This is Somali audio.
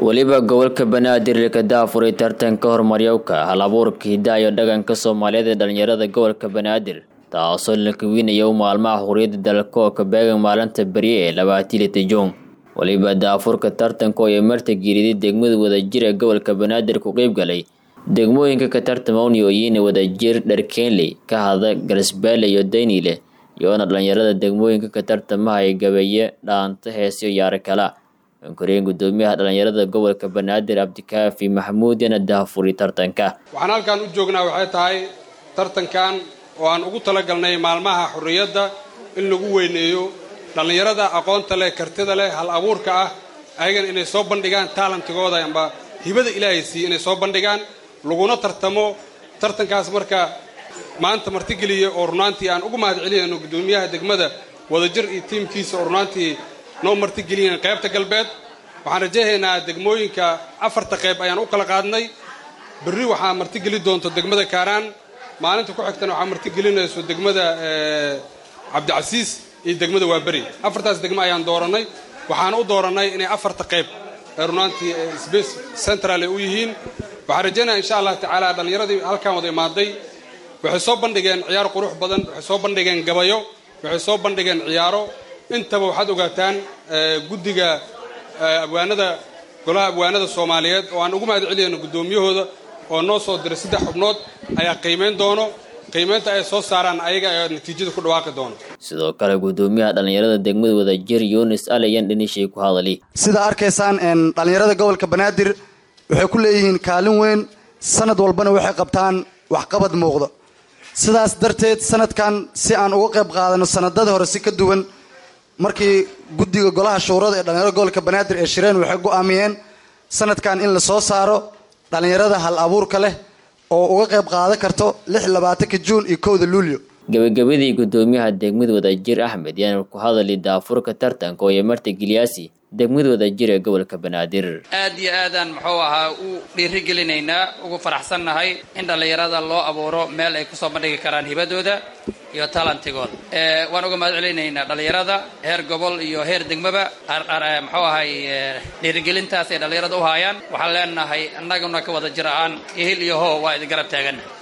weliba gobolka banaadir ka daafuray tartanka horumaryowka hal abuurka hidaha iyo dhaqanka soomaaliyeed ee dhalinyarada gobolka banaadir taasoo la kawinaya maalmaha xuriyadda dalka oo ka beegan maalinta berye ee labaatii lita juun weliba daafurka tartanka oo ay marta geeriday degmada wadajir ee gobolka banaadir ku qeyb galay degmooyinka ka tartama uniyooyin wadajir dharkeenley ka hada garsbaale iyo daynile iyoona dhalinyarada degmooyinka ka tartamaha ay gabeeye dhaanta heesyo yaaro kala ankoreen gudoomiyaha dhalinyarada gobolka banaadir cabdikaafi maxamuud yana daafuri tartanka waxaan halkan u joognaa waxay tahay tartankan oo aan ugu talagalnay maalmaha xurriyadda in lagu weyneeyo dhallinyarada aqoonta leh kartida leh hal abuurka ah ayagana inay soo bandhigaan taalantigooda amba hibada ilaahay siiye inay soo bandhigaan laguna tartamo tartankaas marka maanta martigeliya oo runaantii aan ugu mahad celinayno guddoomiyaha degmada wadajir iyo tiimkiisa oo runaantii noo martigeliyan qaybta galbeed waxaan rajaynaynaa degmooyinka afarta qayb ayaan u kala qaadnay berri waxaa martigeli doonto degmada kaaraan maalinta ku xigtana waxaa martigelinayso degmada cabdicasiis iyo degmada waaberi afartaas degmo ayaan doorannay waxaana u doorannay inay afarta qayb ee runaantii space central ay u yihiin waxaan rajaynaya insha allah tacaala dhallinyaradii halkaan wada imaaday waxay soo bandhigeen ciyaar qurux badan waxay soo bandhigeen gabayo waxay soo bandhigeen ciyaaro intaba waxaad ogaataan guddiga abwaanada golaha abwaanada soomaaliyeed oo aan ugu mahad celiyayno guddoomiyahooda oo noo soo diray saddex xubnood ayaa qiimayn doono qiimaynta ay soo saaraan ayaga ayaa natiijada ku dhawaaqi doono sidoo kale gudoomiyaha dhalinyarada degmada wadajir yunis alayan dhinishay ku hadali sida arkaysaan dhalinyarada gobolka banaadir waxay ku leeyihiin kaalin weyn sanad walbana waxay qabtaan waxqabad muuqdo sidaas darteed sanadkan si aan uga qayb qaadano sanadada hore si ka duwan markii guddiga golaha shuurada ee dhalinyarada gobolka banaadir ee shireen waxay go'aamiyeen sanadkan in la soo saaro dhalinyarada hal abuurka leh oo uga qayb qaadan karto lix labaatanka juun iyo kowda luulyo gabagabadii gudoomiyaha degmada wadajir axmed yaana ku hadali daafurka tartanka oo marta gilyaasi degmada wadajir ee gobolka banaadir aad iyo aadaan muxuu ahaa u dhiirigelinaynaa ugu faraxsannahay in dhallinyarada loo abuuro meel ay kusoo bandhigi karaan hibadooda iyo talantigooda waan uga mahad celinaynaa dhallinyarada heer gobol iyo heer degmaba muxuu ahay dhiirigelintaas ay dhallinyarada u haayaan waxaan leenahay annaguna ka wada jir aan ihil iyo hoo waa idin garab taaganna